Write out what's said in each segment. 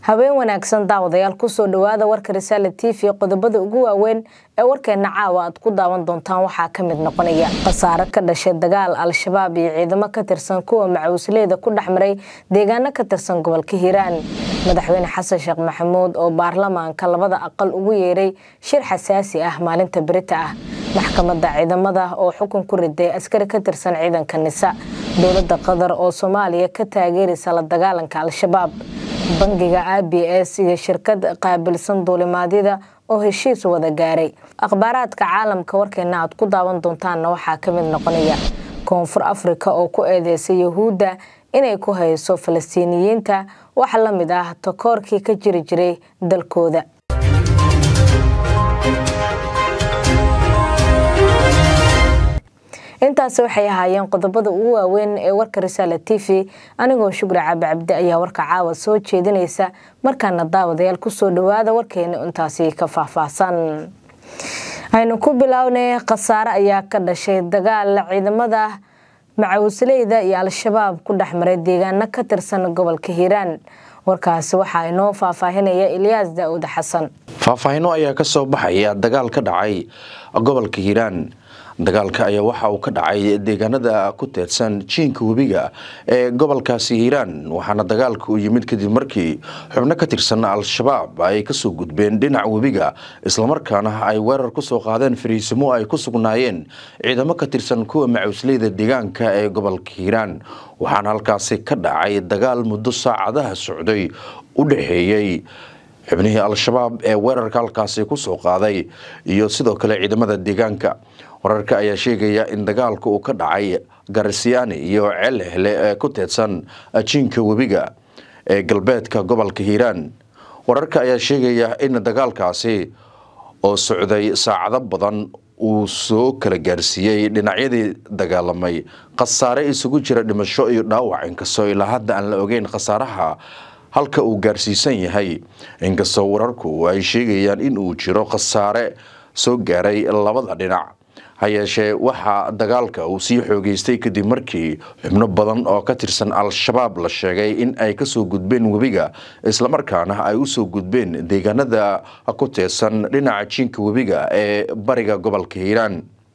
habeen wanaagsan daawadayaal kusoo dhawaada warka risaale t v qodobada ugu waaweyn ee warkeena caawa aad ku daawan doontaan waxaa ka mid noqonaya khasaare ka dhashay dagaal al-shabaab iyo ciidamo ka tirsan kuwa macawisleyda ku dhex maray deegaano ka tirsan gobolka hiiraan madaxweyne xasan sheekh maxamuud oo baarlamaanka labada aqal ugu yeeray shir xasaasi ah maalinta berita ah maxkamadda ciidamada oo xukun ku riday askari ka tirsan ciidanka nisa dowladda qatar oo soomaaliya ka taageeraysa la dagaalanka al-shabaab bangiga a b s iyo shirkad qaabilsan duulimaadyada oo heshiis wada gaaray akhbaaraadka caalamka warkeena aad ku daawan doontaanna waxaa ka mid noqonaya koonfur afrika oo ku eedeysay yahuudda inay ku hayso falastiiniyiinta wax la mid ah takoorkii ka jiri jiray dalkooda intaasi waxay ahaayeen qodobada ugu waaweyn ee warka risaale t v anigoo shukri caabi cabdi ayaa warka caawa soo jeedinaysa markaana daawadayaal kusoo dhawaada warkeena intaasi ka faahfaahsan aynu ku bilownay khasaare ayaa ka dhashay dagaal ciidamada macawisleyda iyo al-shabaab ku dhex maray deegaano ka tirsan gobolka hiiraan warkaasi waxaa inoo faahfaahinaya ilyaas daa'uud xasan faahfaahino ayaa ka soo baxaya dagaal ka dhacay gobolka hiiraan dagaalka ayaa waxa uu ka dhacay deegaanada ku teedsan jiinka webiga ee gobolkaasi hiiraan waxaana dagaalka u yimid kadib markii xubno ka tirsan al-shabaab ay kasoo gudbeen dhinac webiga islamarkaana ay weerar kusoo qaadeen fariisimo ay ku sugnaayeen ciidamo ka tirsan kuwa macawisleyda deegaanka ee gobolka hiiraan waxaana halkaasi ka dhacay dagaal muddo saacadaha socday u dhexeeyey xubnihii al-shabaab ee weerarka halkaasi kusoo qaaday iyo sidoo kale ciidamada deegaanka wararka ayaa sheegaya in dagaalka uu ka dhacay garisiyaani iyo ceelhehle ee ku teedsan jiinka webiga ee galbeedka gobolka hiiraan wararka ayaa sheegaya in dagaalkaasi oo socday saacado badan uu soo kala gaarsiiyey dhinacyadii dagaalamay khasaare isugu jira dhimasho iyo dhaawac inkastoo ilaa hadda aan la ogeyn khasaaraha halka uu gaarsiisan yahay inkastoo wararku ay sheegayaan in uu jiro khasaare soo gaaray labada dhinac ha yeeshee waxaa dagaalka uu sii xoogeystay kadib markii xubno badan oo ka tirsan al-shabaab la sheegay in ay kasoo gudbeen webiga islamarkaana ay usoo gudbeen deegaanada ku teedsan dhinaca jiinka webiga ee bariga gobolka hiiraan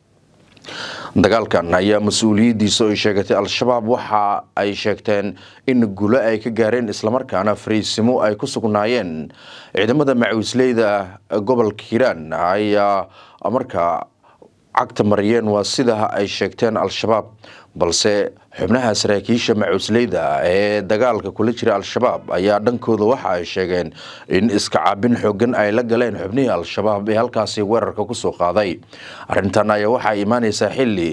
dagaalkan ayaa mas-uuliyadiisa ay sheegatay al-shabaab waxa ay sheegteen in gulo ay ka gaareen islamarkaana fariisimo ay ku sugnaayeen ciidamada macawisleyda gobolka hiiraan ayaa markaa cagta mariyeen waa sida ay sheegteen al-shabaab balse xubnaha saraakiisha macusleyda ee dagaalka kula jira al-shabaab ayaa dhankooda waxa ay sheegeen in iska caabin xoogan ay la galeen xubnihii al-shabaab ee halkaasi weerarka kusoo qaaday arrintan ayaa waxaa imaaneysaa xili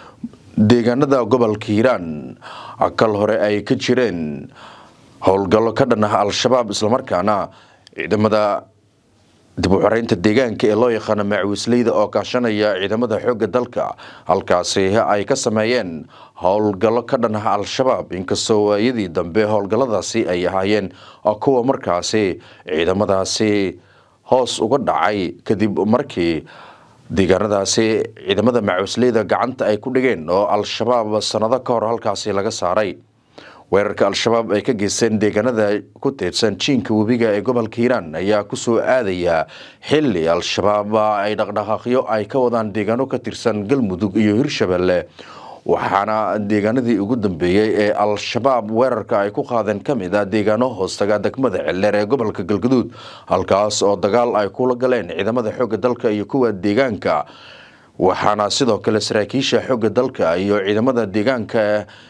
deegaanada gobolka hiiraan kal hore ay ka jireen howlgallo ka dhan ah al-shabaab islamarkaana ciidamada dib u xoreynta deegaanka ee loo yaqaano macawisleyda oo kaashanaya ciidamada xoogga dalka halkaasi ay ka sameeyeen howlgallo ka dhan ah al-shabaab inkastoo waayadii dambe howlgalladaasi ay ahaayeen kuwa markaasi ciidamadaasi hoos uga dhacay kadib markii deegaanadaasi ciidamada macawisleyda gacanta ay ku dhigeen oo al-shabaab sanado ka hor halkaasi laga saaray weerarka al-shabaab ay ka geysteen deegaanada ku teedsan jiinka webiga ee gobolka hiiraan ayaa kusoo aadaya xili al-shabaab ay dhaqdhaqaaqyo ay ka wadaan deegaano ka tirsan galmudug iyo hirshabelle waxaana deegaanadii ugu dambeeyey ee al-shabaab weerarka ay ku qaadeen ka mid ah deegaano hoostaga degmada celeer ee gobolka galgaduud halkaas oo dagaal ay kula galeen ciidamada xoogga dalka iyo kuwa deegaanka waxaana sidoo kale saraakiisha xoogga dalka iyo ciidamada deegaanka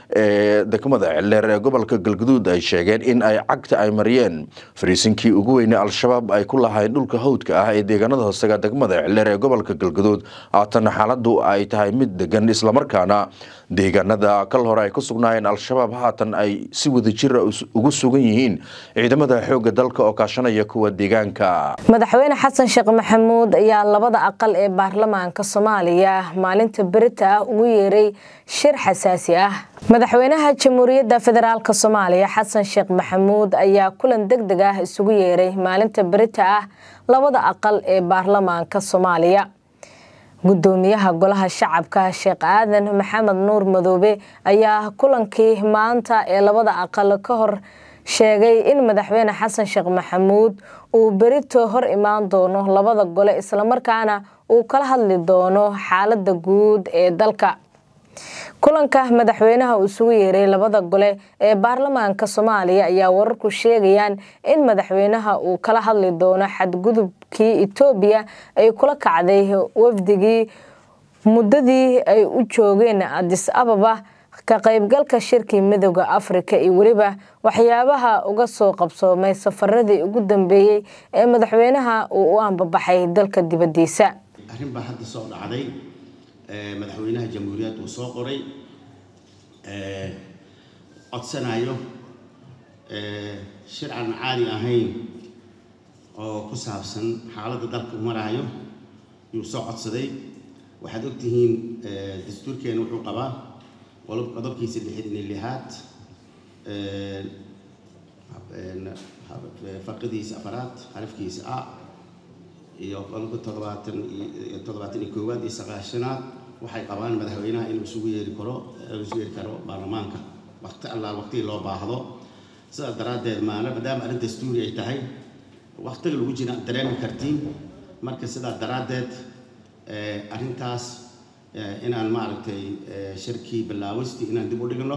ee degmada celeer ee gobolka galgaduud ay sheegeen in ay cagta ay mariyeen fariisinkii ugu weyne al-shabaab ay ku lahayn dhulka hawdka ah ee deegaanada hoostaga degmada celeer ee gobolka galgaduud haatana xaaladu ay tahay mid degan islamarkaana deegaanada kal hore ay ku sugnaayeen al-shabaab haatan ay si wadajira ugu sugan yihiin ciidamada xoogga dalka oo kaashanaya kuwa deegaanka madaxweyne xasan sheekh maxamuud ayaa labada aqal ee baarlamaanka soomaaliya maalinta berita ah ugu yeeray shir xasaasi ah madaxweynaha jamhuuriyadda federaalk soomaaliya xasan sheekh maxamuud ayaa kulan deg deg ah isugu yeeray maalinta berita ah labada aqal ee baarlamaanka soomaaliya gudoomiyaha golaha shacabka sheekh aadan maxamed nuur madoobe ayaa kulankii maanta ee labada aqal ka hor sheegay in madaxweyne xasan sheekh maxamuud uu berito hor imaan doono labada gole islamarkaana uu kala hadli doono xaalada guud ee dalka kulanka madaxweynaha uu isugu yeeray labada gole ee baarlamaanka soomaaliya ayaa wararku sheegayaan in madaxweynaha uu kala hadli doono xadgudubkii etoobiya ay kula kacday wafdigii muddadii ay u joogeen adis ababa ka qaybgalka shirkii midooda afrika iyo weliba waxyaabaha uga soo qabsoomay safaradii ugu dambeeyey ee madaxweynaha uu u ambabaxay dalka dibadiisa arrin baa hadda soo dhacday madaxweynaha jamhuuriyad uu soo qoray codsanayo shir aan caadi ahayn oo ku saabsan xaaladda dalka u maraayo yuu soo codsaday waxaad ogtihiin dastuurkeena wuxuu qabaa qodobkiisa lixdan iyo lixaad farqidiisa afaraad xarafkiisa a iyo qodobka toddobaatan iyo toddobaatan iyo koowaad iyo sagaashanaad waxay qabaan madaxweynaha inuu isugu yeeri karo isugu yeeri karo baarlamaanka waqti allaal waqtigii loo baahdo sidaas daraaddeed maana maadaama arrin dastuuri ay tahay waqtiga lagu jira dareemi kartiin marka sidaas daraaddeed arrintaas inaan maaragtay shirkii bilaawistii inaan dib u dhigno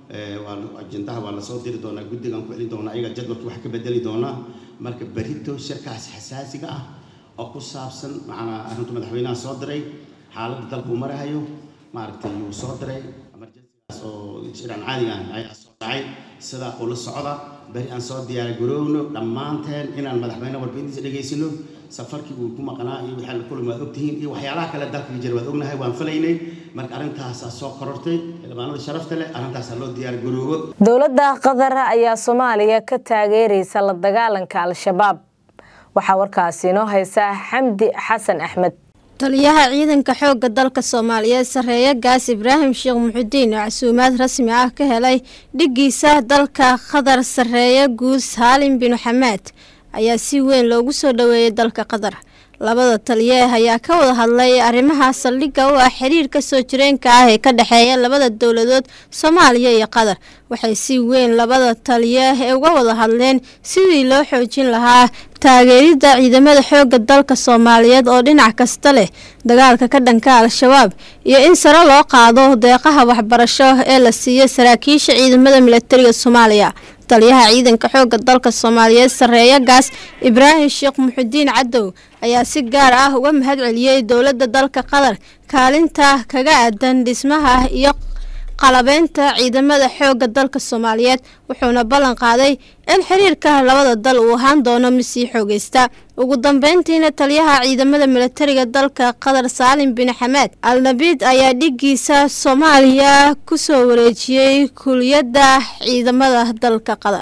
ajendaha waa lasoo diri doonaa guddigaan ku celin doonaa ayaga jadwalkii wax ka bedeli doonaa marka berito shirkaas xasaasiga ah oo ku saabsan macnaa arrintu madaxweynaha soo diray xaaladda dalku marahayo maaragtay yuu soo diray emergencygaas oo shiraan caadiga ah ayaa soo dhacay sidaa ula socda beri aan soo diyaar garoowno dhammaanteen inaan madaxweyne warbixintiisa dhegaysano safarkii uu ku maqnaa iyo wixii la kulmi waad ogtihiin iyo waxyaalaha kale dalka jira waad ognahay waan falaynay marka arrintaasaa soo korortay xildhibaanada sharafta leh arrintaasaa loo diyaar garoobo dowladda qatar ayaa soomaaliya ka taageeraysa la dagaalanka al-shabaab waxaa warkaasi inoo haysa xamdi xasan axmed taliyaha ciidanka xoogga dalka soomaaliyeed sareeye gaas ibraahim sheekh muxudiin oo casuumaad rasmi ah ka helay dhigiisa dalka qatar sareeye guud saalim bin xamaad ayaa si weyn loogu soo dhoweeyay dalka qatar labada taliye ayaa ka wada hadlay arrimaha saldhigga u ah xiriirka soo jireenka ah ee ka dhexeeya labada dowladood soomaaliya iyo qatar waxay si weyn labada taliye ee uga wada hadleen sidii loo xoojin lahaa taageeridda ciidamada xoogga dalka soomaaliyeed oo dhinac kasta leh dagaalka ka dhanka al-shabaab iyo in sare loo qaado deeqaha waxbarasho ee la siiyo saraakiisha ciidamada milatariga soomaaliya taliyaha ciidanka xoogga dalka soomaaliyeed sareeye gaas ibraahim sheekh muxudiin cadow ayaa si gaar ah uga mahad celiyey dowladda dalka qatar kaalinta kaga aadan dhismaha iyo qalabeynta ciidamada xoogga dalka soomaaliyeed wuxuuna ballan qaaday in xiriirka labada dal uu ahaan doono mid sii xoogeysta ugu dambeyntiina taliyaha ciidamada milatariga dalka qatar saalim bin xamaad al nabiid ayaa dhigiisa soomaaliya kusoo wareejiyey kuliyadda ciidamada dalka qatar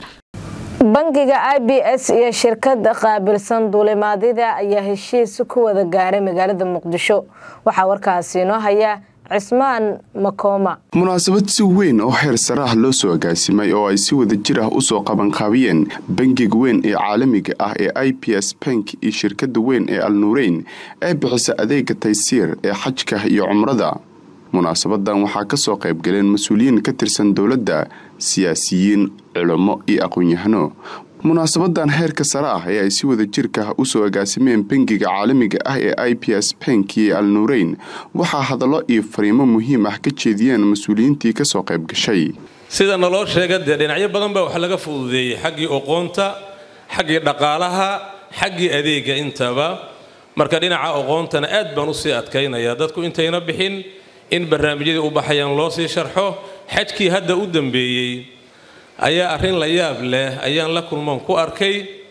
bangiga i b s iyo shirkada qaabilsan duulimaadyada ayaa heshiis ku wada gaaray magaalada muqdisho waxaa warkaasi inoo haya cismaan makooma munaasabad si weyn oo heer sare ah loo soo agaasimay oo ay si wada jir ah usoo qabanqaabiyeen bangiga weyn ee caalamiga ah ee i b s bank iyo shirkada weyn ee al nuureyn ee bixisa adeega taysiir ee xajka iyo cumrada munaasabadan waxaa kasoo qaybgaleen mas-uuliyiin ka tirsan dowladda siyaasiyiin culamo iyo aqoon-yahano munaasabadan heerka sare ah ee ay si wada jirka usoo agaasimeen bangiga caalamiga ah ee i b s bank iyo al nuureyn waxaa hadallo iyo fariimo muhiim ah ka jeediyeen mas-uuliyiintii kasoo qayb gashay sida naloo sheega dee dhinacyo badan baa wax laga fududeeyey xaggii oqoonta xaggii dhaqaalaha xaggii adeega intaba marka dhinaca oqoontana aad baan usii adkaynaya dadku intayna bixin in barnaamijyadii u baxayaan loo sii sharxo xajkii hadda u dambeeyey ayaa arrin la yaab leh ayaan la kulman ku arkay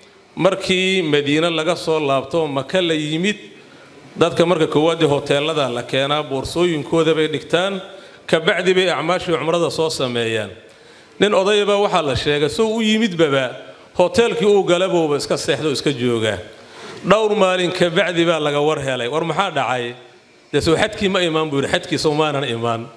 markii madiine laga soo laabto maka la yimid dadka marka koowaadii hoteelada la keenaa boorsooyinkooda bay dhigtaan kabacdi bay acmaashii cumrada soo sameeyaan nin odayaba waxaa la sheegay soo u yimidbaba hoteelkii uu galabowba iska seexdo iska jooga dhowr maalin kabacdi baa laga war helay war maxaa dhacay dee soo xadkii ma imaan buu yidhi xadkiisa umaanan imaan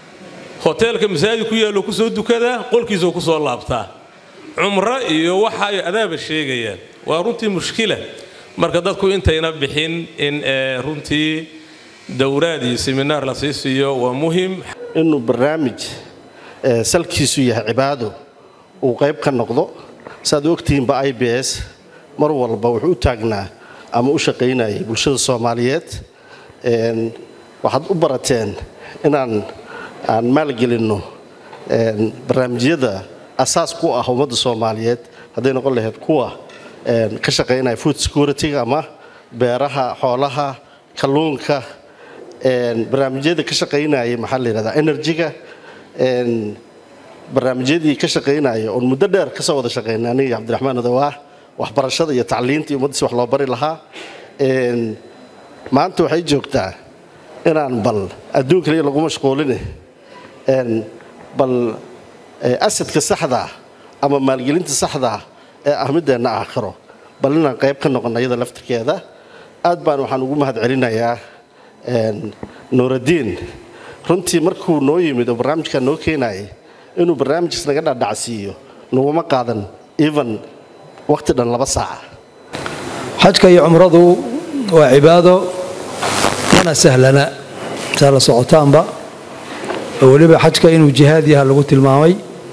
hoteelka masaajid ku yaallo kusoo dukadaa qolkiisoo kusoo laabtaa cumro iyo waxa ay adaaba sheegayaan waa runtii mushkila marka dadku intayna bixin in runtii dowraad iyo seminaar la sii siiyo waa muhim inuu barnaamij salkiisu yahay cibaado uu qayb ka noqdo saaad ogtihiinba i b s mar walba wuxuu u taagnaa ama u shaqaynayay bulshada soomaaliyeed waxaad u barateen inaan aan maalgelinno barnaamijyada asaas ku ah ummadda soomaaliyeed hadday noqon lahayd kuwa ka shaqaynaya food security-ga ama beeraha xoolaha kalluunka barnaamijyada ka shaqaynaya maxaa la yidhahdaa energy-ga barnaamijyadii ka shaqaynaya oon muddo dheer kasoo wada shaqaynay aniga cabdiraxmaan adawaa waxbarashada iyo tacliinta iyo ummaddiisi wax loo bari lahaa maanta waxay joogtaa inaan bal adduun kaliya lagu mashquuline bal asadka saxdaa ama maalgelinta saxdaa ee ah middeenna aakhiro bal inaan qayb ka noqono iyada laftirkeeda aad baan waxaan ugu mahad celinayaa nuuraddiin runtii markuu noo yimid oo barnaamijkaa noo keenayay inuu barnaamijkaas naga dhadhacsiiyo naguma qaadan even waqti dhan laba saaca xajka iyo cumradu waa cibaado mana sahlana saa la socotaanba oo weliba xajka inuu jihaad yaha lagu tilmaamay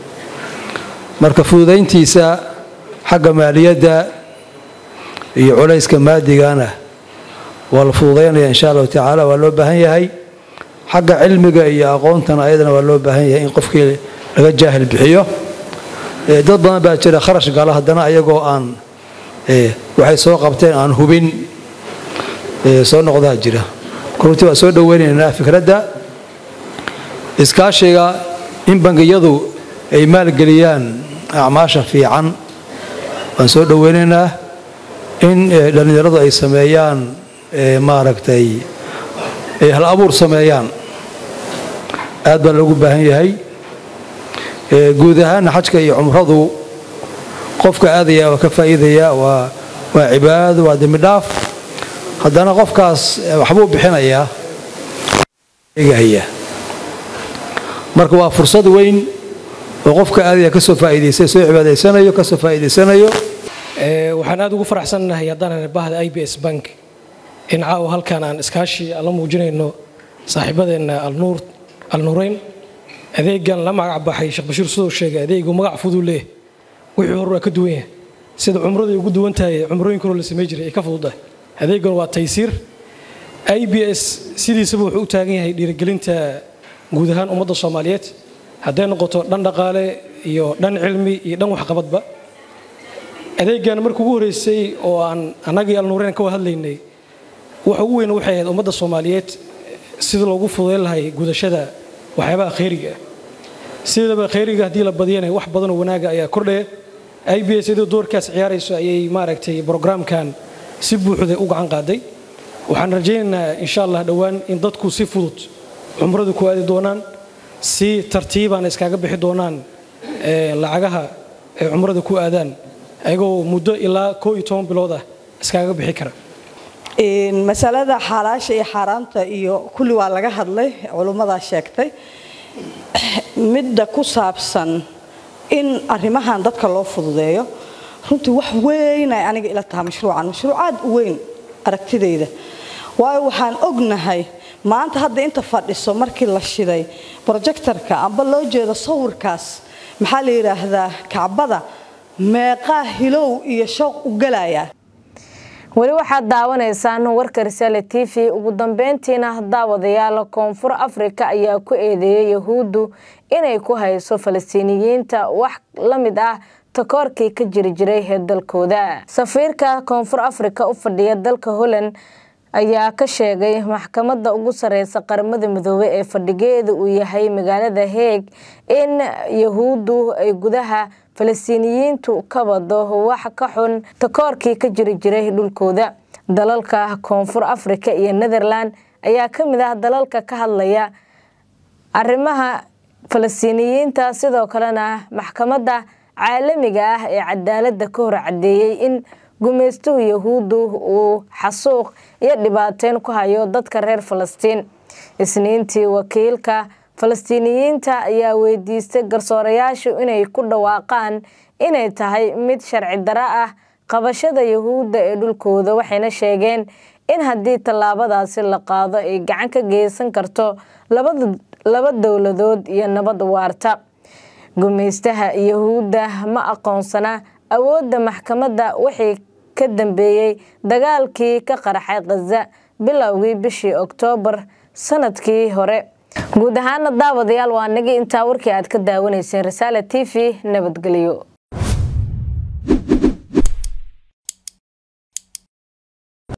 marka fududayntiisa xagga maaliyadda iyo culayska maadigana waa la fududaynaya insha allahu tacaala waa loo baahan yahay xagga cilmiga iyo aqoontana ayadana waa loo baahan yahay in qofkii laga jaahil bixiyo dad badan baa jira kharash gala haddana ayagoo aan waxay soo qabteen aan hubin soo noqdaa jira runtii waa soo dhoweynaynaa fikradda iskaashiga in bangiyadu ay maalgeliyaan acmaasha fiican waan soo dhoweynaynaa in dhallinyaradu ay sameeyaan maaragtay ay hal abuur sameeyaan aad baa loogu baahan yahay guud ahaana xajka iyo cumradu qofka aadaya waa ka faa'iidaya waa waa cibaado waa dembi dhaaf haddana qofkaas waxbuu bixinayaa eegahaya marka waa fursad weyn oo qofka aadaya ka soo faa'iidaysay soo cibaadaysanayo ka soo faa'iidaysanayo waxaan aad ugu faraxsannahay haddaan bahda i b s bank in caawa halkan aan iskaashi la muujinayno saaxiibadeenna alnuur alnuureyn adeegan la magac baxay sheekh bashiir sidoo sheegay adeegu magac fuduu leeh wixii hore waa ka duwan yahay sida cumraday ugu duwan tahay cumrooyinka hore la samey jiray ay ka fududahay adeegan waa taysiir i b s sidiisaba wuxuu u taagan yahay dhiirigelinta guud ahaan ummadda soomaaliyeed hadday noqoto dhan dhaqaale iyo dhan cilmi iyo dhan waxqabadba adeegan markii ugu horreysay oo aan annagii alnuureyn ka wada hadlaynay waxa ugu weyn waxay ahayd ummadda soomaaliyeed sida loogu fududayn lahay gudashada waxyaabaha khayriga ah sidaba khayriga haddii la badiyana wax badanoo wanaaga ayaa kordhaya i b s iyadoo doorkaas ciyaarayso ayay maaragtay brograamkan si buuxda u gacan qaaday waxaan rajaynaynaa insha allah dhowaan in dadku si fudud cumradu ku aadi doonaan si tartiibaan iskaga bixi doonaan lacagaha ay cumrada ku aadaan ayagoo muddo ilaa koo iyo toban bilood ah iskaga bixi kara masalada xaalaasha iyo xaaraanta iyo kulli waa laga hadlay culummadaa sheegtay midda ku saabsan in arrimahan dadka loo fududeeyo runtii wax weynay aniga ila taha mashruucan mashruuc aad u weyn aragtidayda waayo waxaan ognahay maanta hadda inta fadhiso markii la shiday projectorka amba loo jeedo sawirkaas maxaa la yidhaahdaa kacbada meeqaa hilow iyo shooq u galayaa weli waxaad daawanaysaan warka risaale t v ugu dambeyntiina daawadayaal koonfur afrika ayaa ku eedeeyay yahuuddu inay ku hayso falastiiniyiinta wax la mid ah takoorkii ka jiri jiray ee dalkooda safiirka koonfur afrika u fadhiya dalka holland ayaa ka sheegay maxkamadda ugu sareysa qaramada midoobey ee fadhigeeda uu yahay magaalada heeg in yahuuddu ay gudaha falastiiniyiintu ka wado wax ka xun takoorkii ka jiri jiray dhulkooda dalalka koonfur afrika iyo netherland ayaa ka mid ah dalalka ka hadlaya arrimaha falastiiniyiinta sidoo kalena maxkamadda caalamiga ah ee cadaaladda ka hor cadeeyey in gumaystuhu yahuuddu uu xasuuq iyo dhibaateyn ku hayo dadka reer falastiin isniintii wakiilka falastiiniyiinta ayaa weydiistay garsoorayaashu inay ku dhawaaqaan inay tahay mid sharci daro ah qabashada yahuudda ee dhulkooda waxayna sheegeen in haddii tallaabadaasi la qaado ay gacan ka geysan karto laba dowladood iyo nabad waarta gumaystaha yahuudda ma aqoonsana awoodda maxkamadda wixii ka dambeeyey dagaalkii ka qaraxay khaza bilowgii bishii oktoobar sanadkii hore guud ahaana daawadayaal waa nagi intaa warkii aad ka daawanayseen rasaala t v nabadgelyo